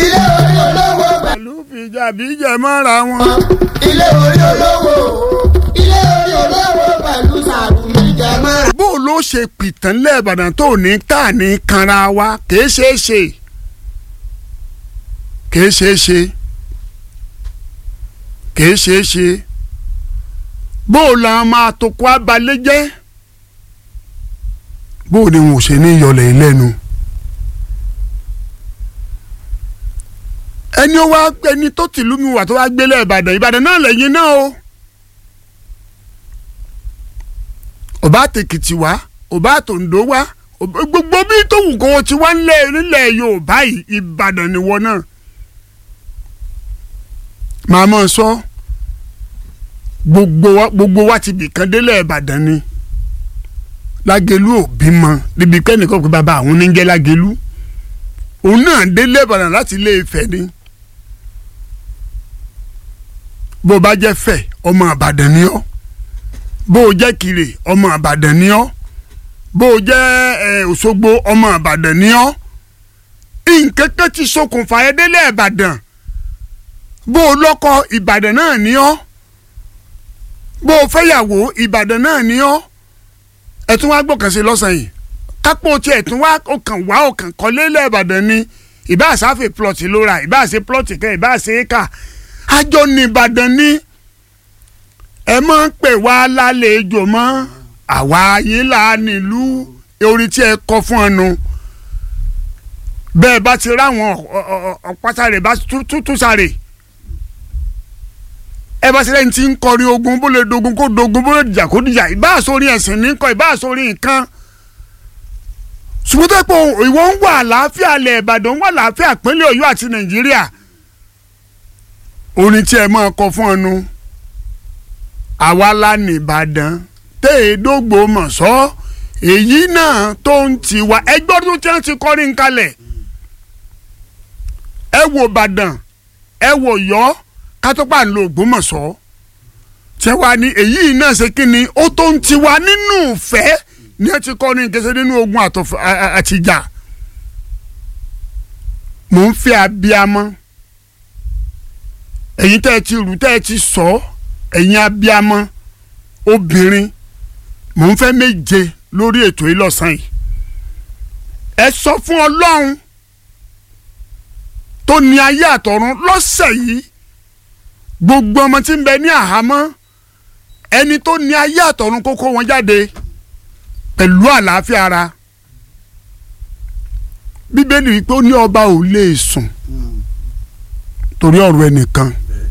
ilé orí olówó pẹ̀lú fìjà bíjẹ̀ mọ́ra wọn. ilé orí olówó ilé orí olówó pẹ̀lú sàrùmí jẹmọ́ra. bó o ló ṣe pìtàn lẹ́ẹ̀bàdàn tó ní tá ní kanra wa kìí ṣeé ṣe kìí ṣeé ṣe kìí ṣeé ṣe bó o la máa tó kó abalẹ̀ jẹ́ bó o ní wọn ò ṣe ní yọlẹ̀ yìí lẹ́nu. ẹni ó wá ẹni tó tìlú mi wà tó wá gbélé ìbàdàn ìbàdàn náà lẹ́yìn náà o. ọba àtẹkìtì wá ọba àtòǹdó wá ọba- gbogbo bí tó wù kó o ti wá nílẹ̀ nílẹ̀ yorùbá yìí ìbàdàn nìwọ náà. màá mọ̀ sọ gbogbo wa gbogbo wa ti bìkan délẹ̀ ìbàdàn ni lágẹ̀lú ò bímọ níbi kẹ́nìkan pé bàbá àwọn oníjẹ́ lágẹ̀lú òun náà délẹ̀ ìbàdàn láti ilé Ifẹ̀ ni bó o bá jẹ́ fẹ̀ ọmọ àbàdàn ni ọ́ bó o jẹ́ kiri ọmọ àbàdàn ni ọ́ bó o jẹ́ ẹ, òṣogbo ọmọ àbàdàn ni ọ́ nǹkan kan ti ṣokùnfà ẹ délẹ̀ ìbàdàn bó o lọ́kọ ìbàdàn náà ni ọ́ bó o fẹ́yàwó ìbàdàn náà ni ọ́ ẹ tún wá gbọ́kàn sí lọ́sàn yìí kápò tí ẹ tún wá ọkàn wá ọkàn kọ́lé lẹ́ẹ̀bàdàn ni ìbá àsáfè plọ̀tì ló ra ìbá àṣe plọ̀tì kan ìbá àṣe éka àjọ ní ìbàdàn ni ẹ máa ń pè wá lálejò mọ́ àwa yìí là nílùú orí tí ẹ kọ fún ẹnu bẹ́ẹ̀ bá ti ráwọn ọ̀pátá rẹ̀ bá tútù sáré ẹ bá ti lẹ́yìn tí ń kọrin ogun bó lè dogun kó dogun bó lè dìjà kó dìjà ìbá àsórí ẹ̀sìn ní kọ ìbá àsórí nǹkan ṣùgbọ́n tó pé ìwọ ń wà àlàáfíà ilẹ̀ Ìbàdàn ń wà àlàáfíà ìpínlẹ̀ Ọ̀yọ́ àti Nàìjíríà orin tí ẹ máa kọ fún ẹnu àwa la ní Ìbàdàn téèdógbò mọ̀ sọ́ èyí náà tó ń tiwa ẹgbẹ́ ọdún tí wọ́n ti kọrin kalẹ̀ ẹ wo Ìbàdàn ẹ wo Ọ̀yọ́ kátópà ń lo Ògbómọ̀ṣọ́ tí wàá ní èyí náà ṣe kí ni ó tó ń tiwa nínú ìfẹ́ ní ẹ ti kọ́ ní ìkẹsẹ̀ nínú ogun àtọ̀f- a- a- àtìjà mò ń fẹ́ abiyamọ ẹ̀yin tẹ́ ẹ ti rù tẹ́ ẹ ti sọ ẹ̀yin abiyamọ obìnrin mò ń fẹ́ méje lórí ètò yìí lọ́sàn-án yìí ẹ sọ fún Ọlọ́run tó ní ayé àtọ̀run lọ́sẹ̀ yìí gbogbo ọmọ tí ń bẹ ní àhámọ́ ẹni tó ní ayé àtọ̀run kó kó wọn jáde pẹ̀lú àlàáfíà ara bíbélì wípé ó ní ọba ò lè sùn torí ọ̀rọ̀ ẹnìkan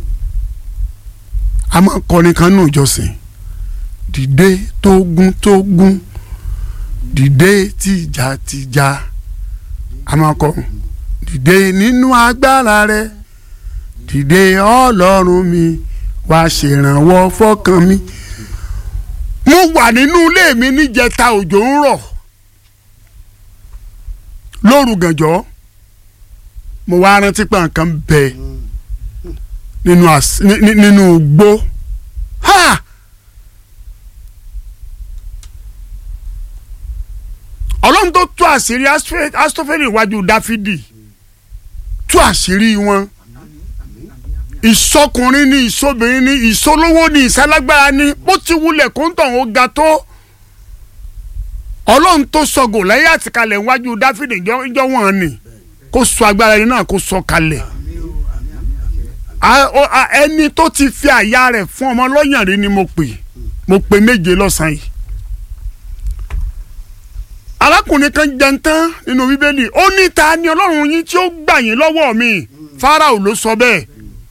a máa ń kọrin kan nù ìjọsìn dìde tógun tógun dìde tìjà tìjà a máa kọ dìde nínú agbára rẹ dìde ọlọ́run mi wá ṣèrànwọ́ fọ́kàn mi mo wà nínú ilé mi níjẹta òjò ń rọ̀ lóru gànjọ́ mo wá rántí pé nǹkan bẹ nínú às- ní- ní- nínú igbó ha ọlọ́run tó tú àṣírí Asfe- Asitofeli iwájú Dáfídì tú àṣírí wọn ìsọkùnrin ni ìsọbìnrin ni ìsọlówó ni ìsálágbára ni bó ti wulẹ̀ kó ń tàn ó ga tó ọlọ́run tó sọ Gòláyátì kalẹ̀ níwájú Dáfídì ìjọ wọn ni kó sọ agbára ẹni náà kó sọ kalẹ̀ A- o- a- ẹni tó ti fi àyà rẹ̀ fún ọmọ lọ́yàn rí ni mo pè mo pè méje lọ́sàn-án yìí arákùnrin kan jẹun tán nínú bíbélì ó ní ta ni ọlọ́run yín tí ó gbà yín lọ́wọ́ mi Fáráò ló sọ bẹ́ẹ̀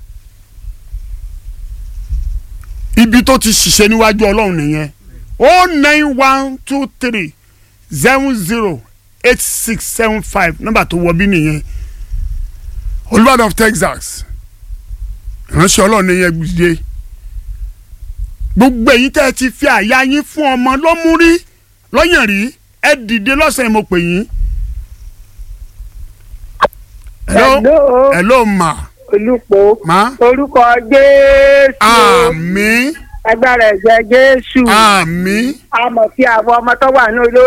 ibi tó ti ṣiṣẹ́ níwájú ọlọ́run nìyẹn o nine one two three seven zero eight six seven five nọ́mbà tó wọ bí nìyẹn Olúbàdàn of Texas ìránṣẹ́ ọlọ́run nìyẹn gbìdé gbogbo èyí tẹ́ ẹ ti fi àyà yín fún ọmọ lọ́mú rí lọ́yàn rí ẹ dìde lọ́sàn-án mo pè yín. hello Hello, hello ma olùpọ̀ ma orúkọ Jésù àmín agbára ẹ̀jẹ̀ Jésù àmín àmọ̀ tí àwọn ọmọ tó wà ní olórí